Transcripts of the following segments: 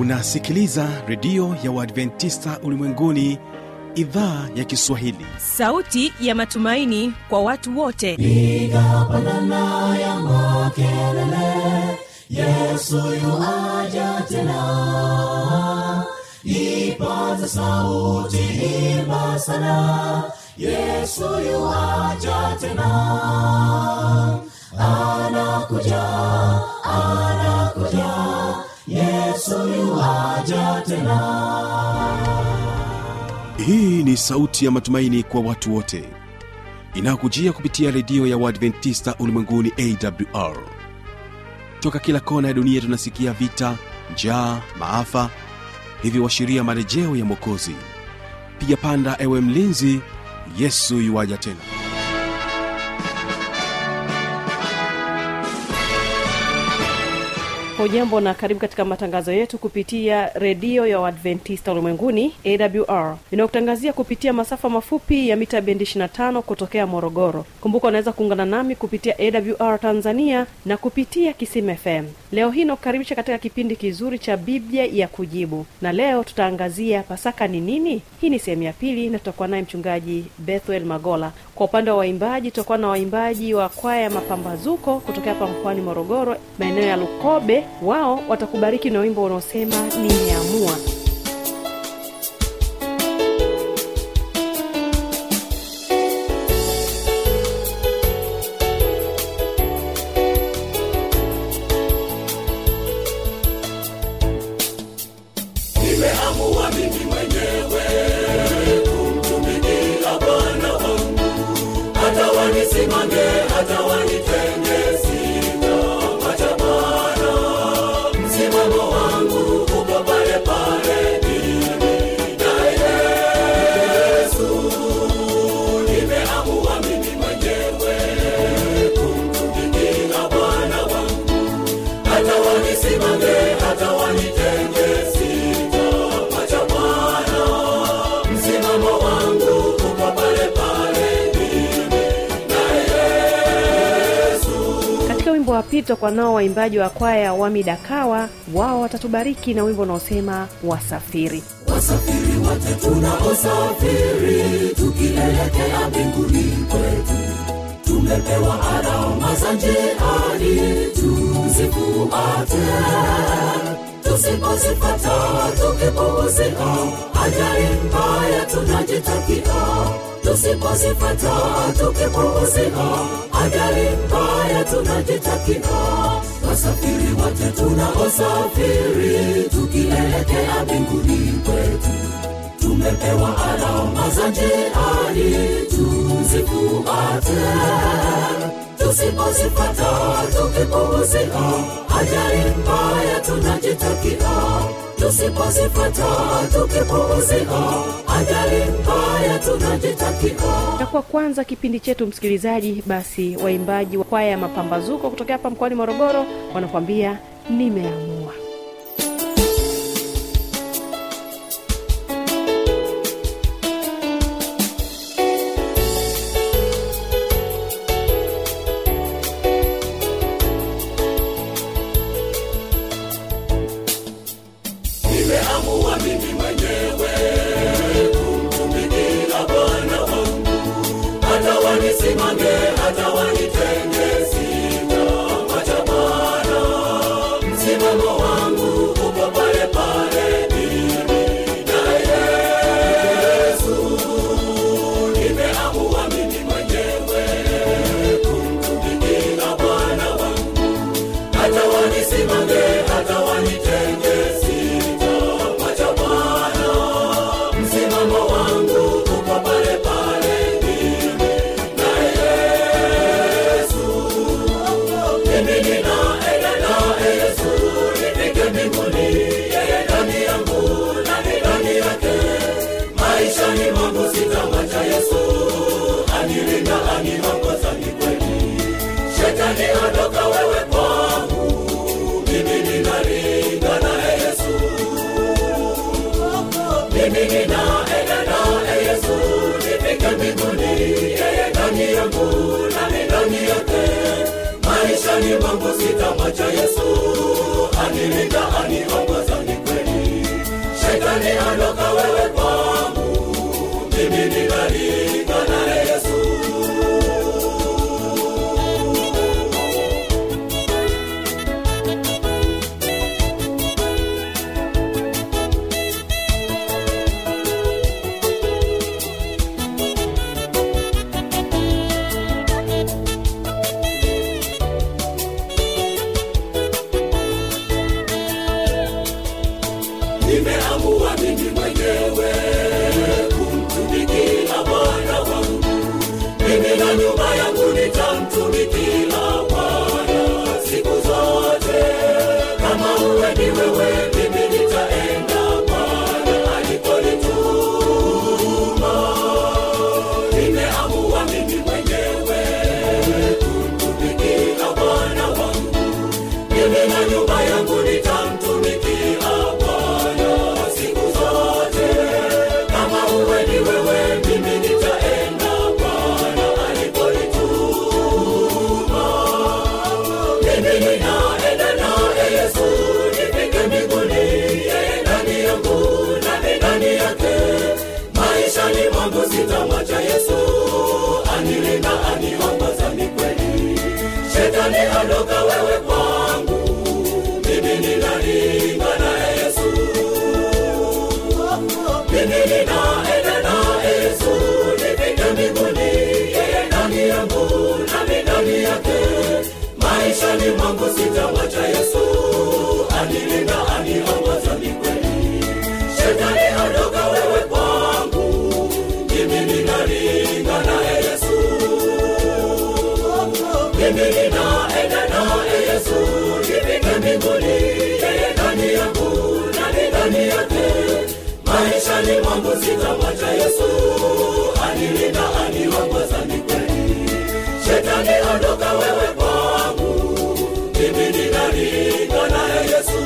unasikiliza redio ya uadventista ulimwenguni idhaa ya kiswahili sauti ya matumaini kwa watu wote piga pandana ya makelele yesu yuaja tena ipaza sauti imba sana yesu yuaja tena anakuja anakuja yesu yuaja tena hii ni sauti ya matumaini kwa watu wote inayokujia kupitia redio ya uadventista ulimwenguni awr toka kila kona ya dunia tunasikia vita njaa maafa hivyo washiria marejeo ya mwokozi piga panda ewe mlinzi yesu yuwaja tena hujambo na karibu katika matangazo yetu kupitia redio ya uadventista ulimwenguni awr inayokutangazia kupitia masafa mafupi ya mita bendi 25 kutokea morogoro kumbuka unaweza kuungana nami kupitia awr tanzania na kupitia kisim fm leo hii nakukaribisha katika kipindi kizuri cha biblia ya kujibu na leo tutaangazia pasaka ni nini hii ni sehemu ya pili na tutakuwa naye mchungaji bethuel magola kwa upande wa waimbaji tutakuwa na waimbaji wa kwaya ya mapambazuko kutokea hapa mkoani morogoro maeneo ya lukobe wao watakubariki na wimbo unaosema nimeamua nimeamua mimi mwenyewe kumtumikia bwana wangu hata wanisimame hata wanitenge sitapata bwana msimamo wangu uko pale pale mimi na yesu nimeamua mimi mwenyewe kumtumikia bwana wangu hata wanisimame hata wanitenge sitapata bwana msimamo wangu uko pale pale mimi na yesu katika wimbo wa pili tutakuwa nao waimbaji wa kwaya wamidakawa wao watatubariki na wimbo unaosema wasafiri wasafiri wote tunaosafiri tukielekea mbinguni kwetu tumepewa alama za njiani tuzifuate tusipozipata tukipuuzia ajali mbaya tunajitakia tusipozipata tukipuuzia ajali mbaya tunajitakia wasafiri wote tunaosafiri tukielekea mbinguni kwetu tumepewa alama za njiani tuzifuate tusipozipata tukipuuzia ajali mbaya tunajitakia tusipozipata tukipuuzia ajali mbaya tunajitakia na kwa kwanza kipindi chetu msikilizaji basi waimbaji wa kwaya ya mapambazuko kutokea hapa mkoani morogoro wanakuambia nimeamua nimeamua mimi mwenyewe kumtumikia bwana wangu hata wanisimame hata wanitenge sitapata bwana msimamo wangu uko pale pale mimi na yesu nimeamua mimi mwenyewe kumtumikia bwana wangu hata wanisimame hata wanitenge sitapata bwana msimamo wangu uko pale pale mimi na yesu mimi ninaenda naye yesu nifike mbinguni yeye ndani yangu nami ndani yake maishani mwangu sitamwacha yesu anilinda aniongoza ni kweli shetani ondoka wewe kwangu mimi ninalinda naye yesu mimi ninaenda naye yesu nifike mbinguni yeye ndani yangu nami ndani yake maishani mwangu sitamwacha yesu anilinda aniongoza ni kweli nami ndani yake maishani mwangu sitamwacha yesu anilinda aniongoza ni kweli shetani ondoka wewe kwangu mimi ninalinga naye yesu mimi ninaenda naye yesu nifike mbinguni yeye ndani yangu nami ndani yake maishani mwangu sitamwacha yesu anilinda aniongoza ni kweli shetani ondoka wewe kwangu mimi ninalinga naye yesu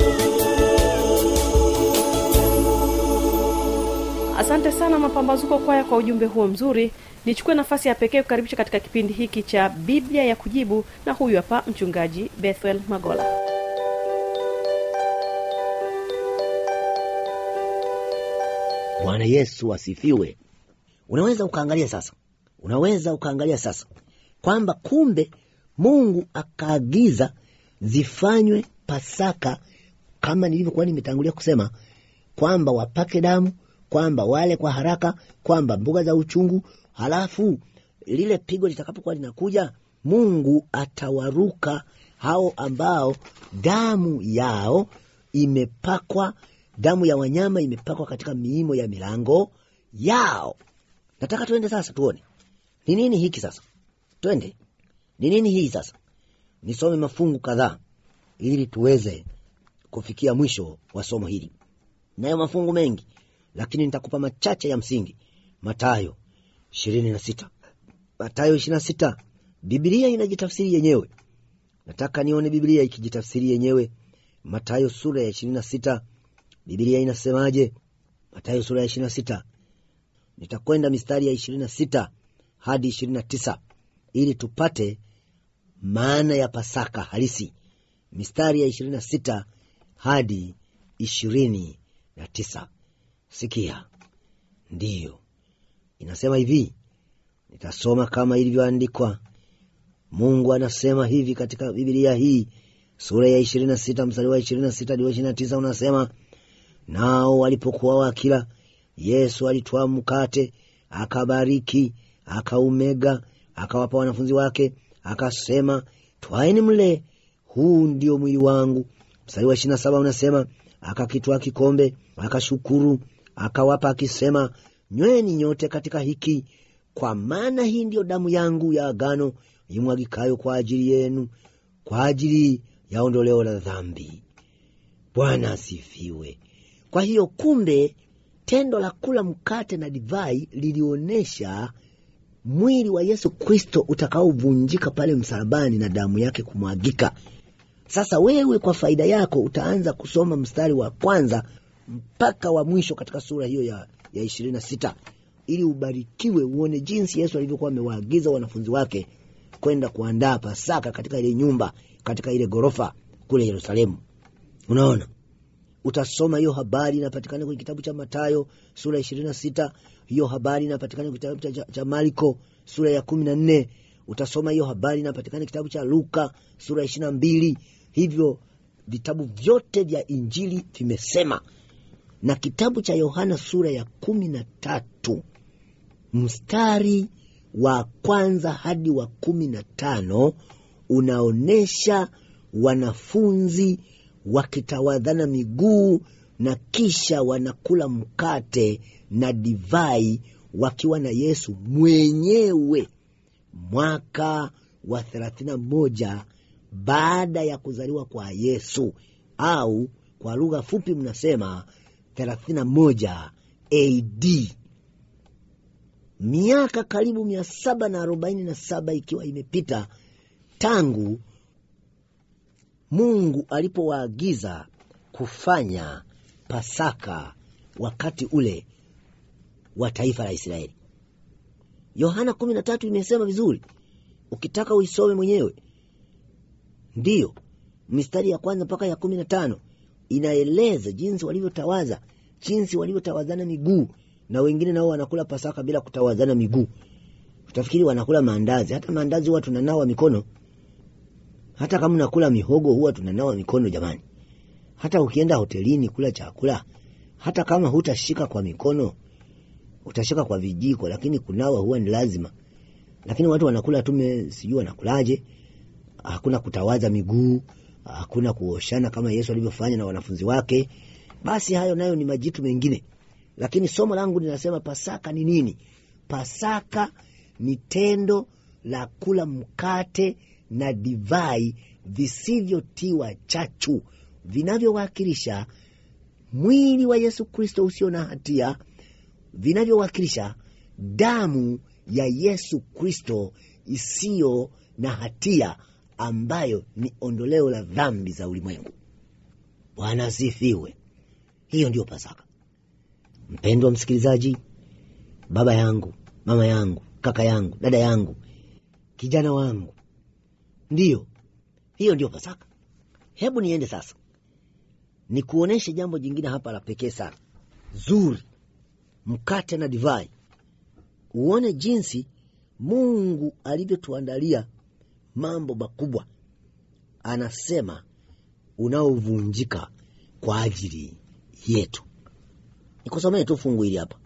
asante sana mapambazuko kwaya kwa ujumbe huo mzuri nichukue nafasi ya pekee kukaribisha katika kipindi hiki cha biblia ya kujibu na huyu hapa mchungaji bethel magola bwana yesu asifiwe unaweza ukaangalia sasa unaweza ukaangalia sasa kwamba kumbe mungu akaagiza zifanywe pasaka kama nilivyokuwa nimetangulia kusema kwamba wapake damu kwamba wale kwa haraka kwamba mbuga za uchungu halafu lile pigo litakapokuwa linakuja mungu atawaruka hao ambao damu yao imepakwa damu ya wanyama imepakwa katika miimo ya milango yao nataka tuende sasa tuone ni nini hiki sasa twende ni nini hii sasa nisome mafungu kadhaa ili tuweze kufikia mwisho wa somo hili nayo mafungu mengi lakini nitakupa machache ya msingi matayo ishirini na sita matayo ishirini na sita bibilia inajitafsiri yenyewe nataka nione bibilia ikijitafsiri yenyewe matayo sura ya ishirini na sita bibilia inasemaje matayo sura ya ishirini na sita nitakwenda mistari ya ishirini na sita hadi ishirini na tisa ili tupate maana ya pasaka halisi mistari ya ishirini na sita hadi ishirini na tisa sikia ndiyo inasema hivi nitasoma kama ilivyoandikwa mungu anasema hivi katika bibilia hii sura ya ishirini na sita mstari wa ishirini na sita hadi wa ishirini na tisa unasema nao walipokuwa wakila yesu alitwaa mkate akabariki akaumega akawapa wanafunzi wake akasema twaeni mle huu ndio mwili wangu mstari wa ishirina saba unasema akakitwaa kikombe akashukuru akawapa akisema nyweni nyote katika hiki kwa maana hii ndiyo damu yangu ya agano imwagikayo kwa ajili yenu kwa ajili ya ondoleo la dhambi bwana asifiwe kwa hiyo kumbe tendo la kula mkate na divai lilionyesha mwili wa yesu kristo utakaovunjika pale msalabani na damu yake kumwagika sasa wewe kwa faida yako utaanza kusoma mstari wa kwanza mpaka wa mwisho katika sura hiyo ya, ya ishirini na sita ili ubarikiwe uone jinsi yesu alivyokuwa amewaagiza wanafunzi wake kwenda kuandaa pasaka katika ile nyumba katika ile ghorofa kule yerusalemu unaona utasoma hiyo habari inapatikana kwenye kitabu cha matayo sura ya ishirini na sita hiyo habari inapatikana kwenye kitabu cha, cha marko sura ya kumi na nne utasoma hiyo habari inapatikana kitabu cha luka sura ya ishiri na mbili hivyo vitabu vyote vya injili vimesema na kitabu cha yohana sura ya kumi na tatu mstari wa kwanza hadi wa kumi na tano unaonyesha wanafunzi wakitawadhana miguu na kisha wanakula mkate na divai wakiwa na yesu mwenyewe mwaka wa thelathini na moja baada ya kuzaliwa kwa yesu au kwa lugha fupi mnasema thelathini na moja ad miaka karibu mia saba na arobaini na saba ikiwa imepita tangu mungu alipowaagiza kufanya pasaka wakati ule wa taifa la israeli yohana kumi na tatu imesema vizuri ukitaka uisome mwenyewe ndiyo mistari ya kwanza mpaka ya kumi na tano inaeleza jinsi walivyotawaza jinsi walivyotawazana miguu na wengine nao wanakula pasaka bila kutawazana miguu utafikiri wanakula maandazi hata maandazi huwa tunanawa mikono hata kama unakula mihogo huwa tunanawa mikono jamani hata ukienda hotelini kula chakula hata kama hutashika kwa mikono utashika kwa vijiko lakini kunawa huwa ni lazima lakini watu wanakula tume sijui wanakulaje hakuna kutawaza miguu hakuna kuoshana kama yesu alivyofanya na wanafunzi wake basi hayo nayo ni majitu mengine lakini somo langu linasema pasaka ni nini pasaka ni tendo la kula mkate na divai visivyotiwa chachu vinavyowakilisha mwili wa yesu kristo usio na hatia vinavyowakilisha damu ya yesu kristo isiyo na hatia ambayo ni ondoleo la dhambi za ulimwengu bwana asifiwe hiyo ndiyo pasaka mpendwa msikilizaji baba yangu mama yangu kaka yangu dada yangu kijana wangu ndiyo hiyo ndiyo pasaka hebu niende sasa nikuoneshe jambo jingine hapa la pekee sana zuri mkate na divai uone jinsi mungu alivyotuandalia mambo makubwa anasema unaovunjika kwa ajili yetu nikusomee tu fungu hili hapa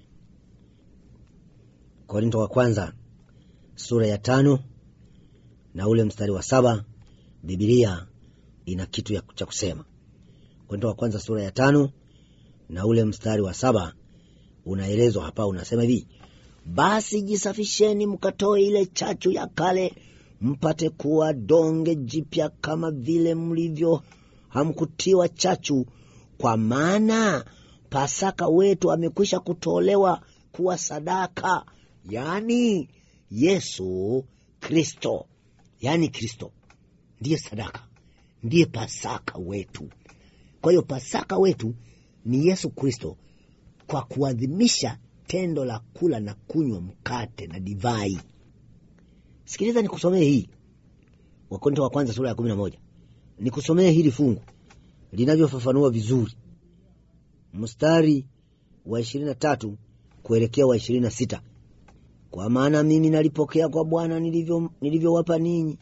korinto wa kwanza sura ya tano na ule mstari wa saba bibilia ina kitu ya cha kusema korinto wa kwanza sura ya tano na ule mstari wa saba unaelezwa hapa unasema hivi basi jisafisheni mkatoe ile chachu ya kale mpate kuwa donge jipya kama vile mlivyo hamkutiwa chachu kwa maana pasaka wetu amekwisha kutolewa kuwa sadaka yaani yesu kristo yaani kristo ndiye sadaka ndiye pasaka wetu kwa hiyo pasaka wetu ni yesu kristo kwa kuadhimisha tendo la kula na kunywa mkate na divai sikiliza nikusomee hii wakorinto wa kwanza sura ya kumi na moja nikusomee hili fungu linavyofafanua vizuri mstari wa ishirini na tatu kuelekea wa ishirini na sita kwa maana mimi nalipokea kwa bwana nilivyowapa nilivyo ninyi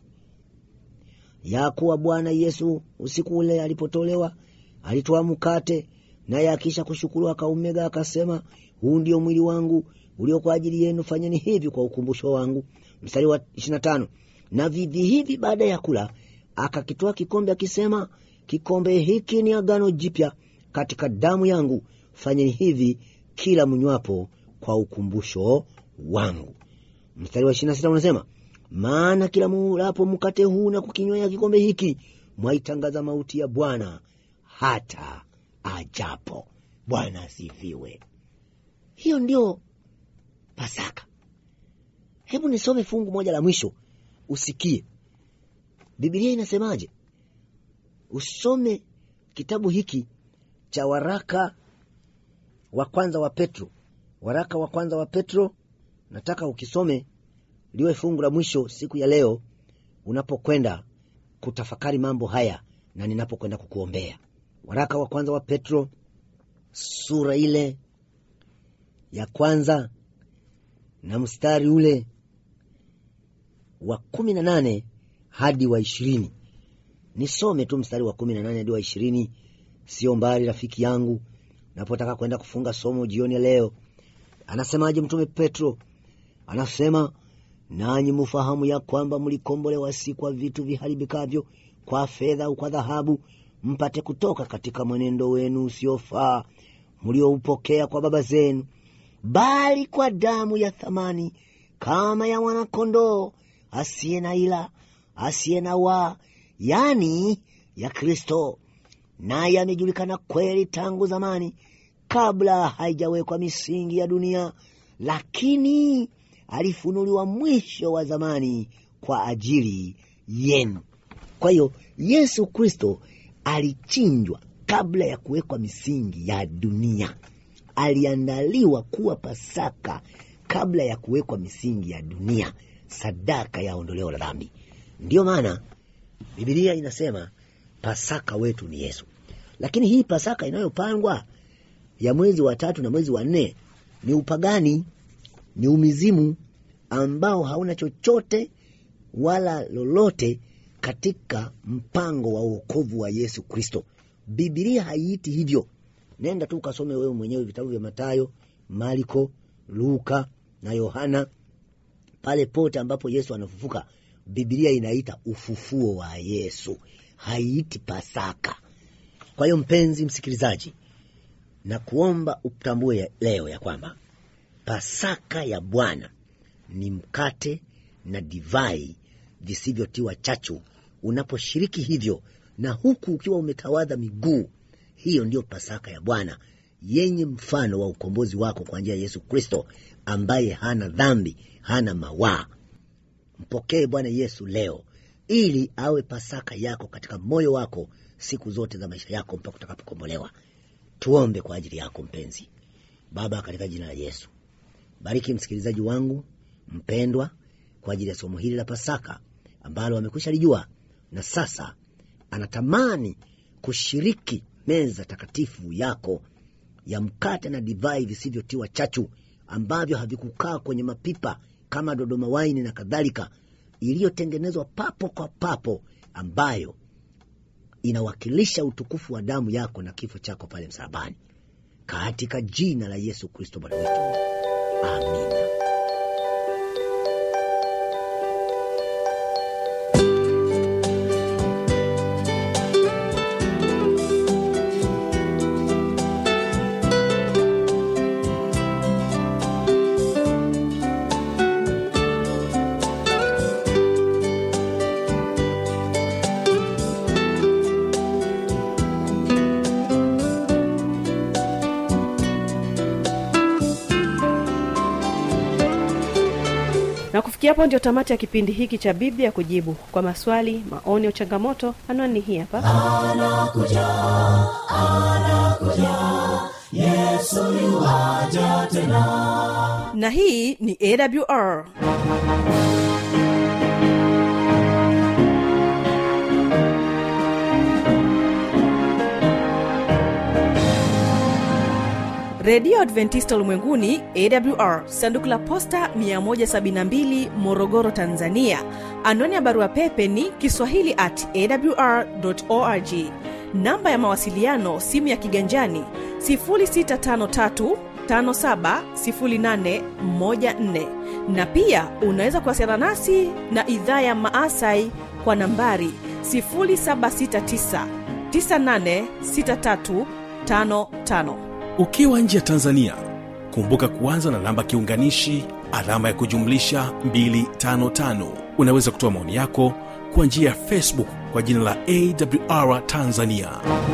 ya kuwa bwana yesu usiku ule alipotolewa alitoa mkate naye akisha kushukuru akaumega akasema huu ndio mwili wangu ulio kwa ajili yenu fanyeni hivi kwa ukumbusho wangu mstari wa ishirina tano na vivi hivi baada ya kula akakitoa kikombe akisema kikombe hiki ni agano jipya katika damu yangu fanyeni hivi kila mnywapo kwa ukumbusho wangu mstari wa ishirina sita unasema maana kila mulapo mkate huu na kukinywea kikombe hiki mwaitangaza mauti ya bwana hata ajapo bwana asifiwe hiyo ndio pasaka hebu nisome fungu moja la mwisho usikie bibilia inasemaje usome kitabu hiki cha waraka wa kwanza wa petro waraka wa kwanza wa petro nataka ukisome liwe fungu la mwisho siku ya leo unapokwenda kutafakari mambo haya na ninapokwenda kukuombea waraka wa kwanza wa petro sura ile ya kwanza na mstari ule wa kumi na nane hadi wa ishirini nisome tu mstari wa kumi na nane hadi wa ishirini sio mbali rafiki yangu napotaka kwenda kufunga somo jioni ya leo anasemaje mtume petro anasema nanyi mufahamu ya kwamba mlikombolewa si kwa vitu viharibikavyo kwa fedha au kwa dhahabu mpate kutoka katika mwenendo wenu usiofaa mlioupokea kwa baba zenu bali kwa damu ya thamani kama ya mwanakondoo asiye na ila asiye na waa yani ya kristo naye amejulikana kweli tangu zamani kabla haijawekwa misingi ya dunia lakini alifunuliwa mwisho wa zamani kwa ajili yenu kwa hiyo yesu kristo alichinjwa kabla ya kuwekwa misingi ya dunia aliandaliwa kuwa pasaka kabla ya kuwekwa misingi ya dunia sadaka ya ondoleo la dhambi ndiyo maana bibilia inasema pasaka wetu ni yesu lakini hii pasaka inayopangwa ya mwezi wa tatu na mwezi wa nne ni upagani ni umizimu ambao hauna chochote wala lolote katika mpango wa uokovu wa yesu kristo bibilia haiiti hivyo nenda tu ukasome wewe mwenyewe vitabu vya matayo marko luka na yohana pale pote ambapo yesu anafufuka bibilia inaita ufufuo wa yesu haiiti pasaka kwa hiyo mpenzi msikilizaji na kuomba utambue ya- leo ya kwamba pasaka ya bwana ni mkate na divai visivyotiwa chachu unaposhiriki hivyo na huku ukiwa umetawadha miguu hiyo ndiyo pasaka ya bwana yenye mfano wa ukombozi wako kwa njia ya yesu kristo ambaye hana dhambi hana mawaa mpokee bwana yesu leo ili awe pasaka yako katika moyo wako siku zote za maisha yako mpaka utakapokombolewa tuombe kwa ajili yako mpenzi baba katika jina la yesu bariki msikilizaji wangu mpendwa kwa ajili ya somo hili la pasaka ambalo amekwisha lijua na sasa anatamani kushiriki meza takatifu yako ya mkate na divai visivyotiwa chachu ambavyo havikukaa kwenye mapipa kama dodoma waini na kadhalika iliyotengenezwa papo kwa papo ambayo inawakilisha utukufu wa damu yako na kifo chako pale msalabani katika jina la yesu kristo bwana wetu amina na kufikia hapo ndio tamati ya kipindi hiki cha biblia kujibu kwa maswali maoni au changamoto anwani hii hapa na hii ni awr redio adventista ulimwenguni awr sanduku la posta 172 morogoro tanzania anwani ya barua pepe ni kiswahili at awr org namba ya mawasiliano simu ya kiganjani 653 570814 na pia unaweza kuwasiliana nasi na idhaa ya maasai kwa nambari 769 986355 ukiwa nje ya tanzania kumbuka kuanza na namba kiunganishi alama ya kujumlisha 255 unaweza kutoa maoni yako kwa njia ya facebook kwa jina la awr tanzania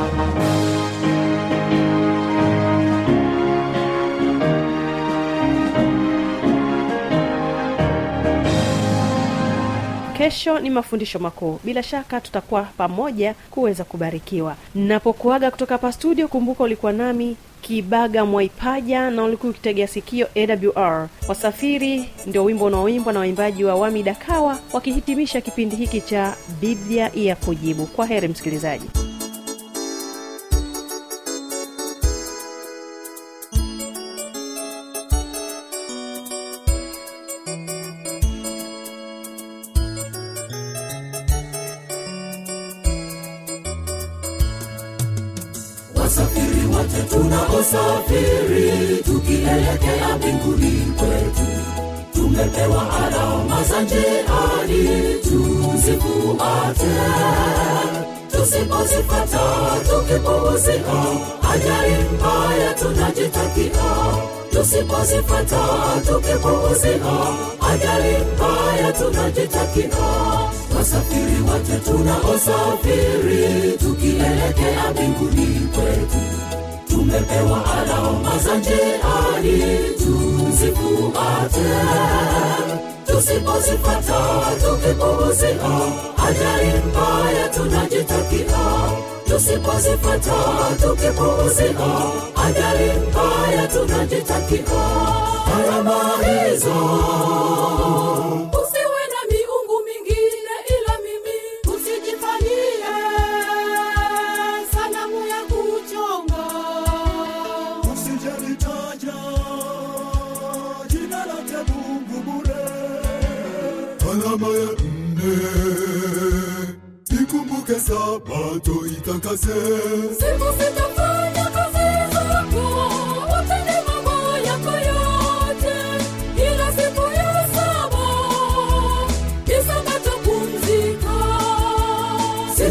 kesho ni mafundisho makuu bila shaka tutakuwa pamoja kuweza kubarikiwa napokuaga kutoka hapa studio kumbuka ulikuwa nami kibaga mwaipaja na ulikuwa ukitegea sikio awr wasafiri ndio wimbo unaoimbwa na waimbaji wa wami dakawa wakihitimisha kipindi hiki cha biblia ya kujibu kwa heri msikilizaji wasafiri wote tunaosafiri tukielekea mbinguni kwetu tumepewa alama za njiani tuzifuate tusipozipata tukipuuzia ajali mbaya tunajitakia tusipozipata tukipuuzia ajali mbaya tunajitakia wasafiri wote tunaosafiri tukielekea mbinguni kwetu tumepewa alama za njiani tuzifuate tusipozipata tukipuuzia ajali mbaya tunajitakia tusipozipata tukipuuzia ajali mbaya tunajitakia alama hizo usiwe na miungu mingine ila mimi usijifanyie sanamu ya kuchonga usijalitaja jina lake mungu bure alama ya nne ikumbuke sabato itakase siku sitafanya kazi zako utende mambo yako yote ila siku ya saba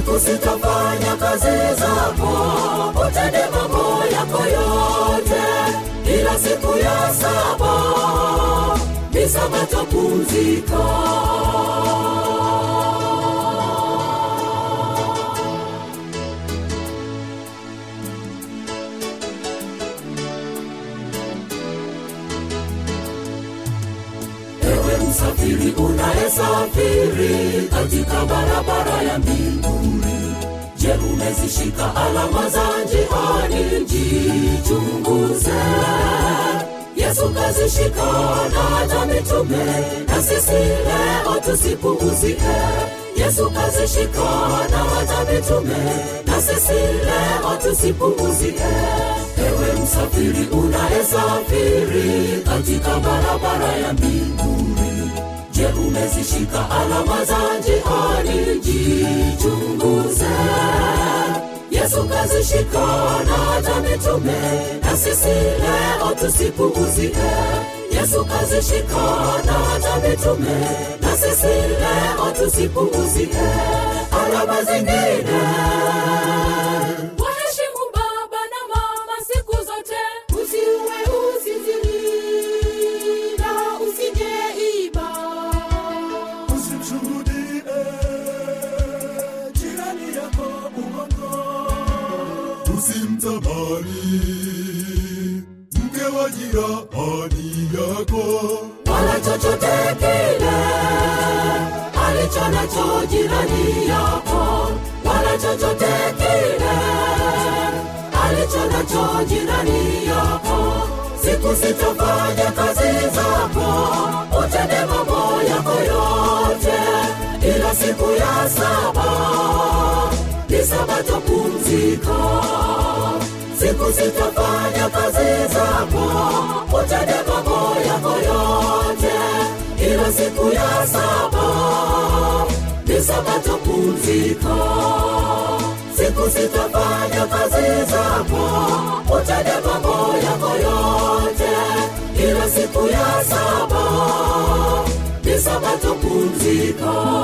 siku sitafanya kazi zako utende mambo yako yote ila siku ya saba ni sabato pumzika ewe msafiri unayesafiri katika barabara ya mbinguni je umezishika alama za njiani jichunguze yesu kazishika na hata mitume na sisi leo tusipuuzie yesu kazishika na hata mitume na sisi leo tusipuuzie ewe msafiri unayesafiri katika barabara ya mbinguni je umezishika alama za njiani jichunguze yesu kazishika na hata mitume na sisi leo tusipuuzie yesu kazishika na hata mitume na sisi leo tusipuuzie alama zingine waheshimu baba na mama siku zote usiue usizini na usijeiba usimshuhudie jirani yako uongo usimtamani mke wa jirani yako wala chochote kile alicho nacho jirani yako wala chochote kile alicho nacho jirani yako siku sitafanya kazi zako utende mambo yako yote ila siku ya saba ni sabato pumzika siku sitafanya kazi zako utende mambo yako yote ila siku ya saba ni sabato pumzika siku sitafanya kazi zako utende mambo yako yote ila siku ya saba ni sabato pumzika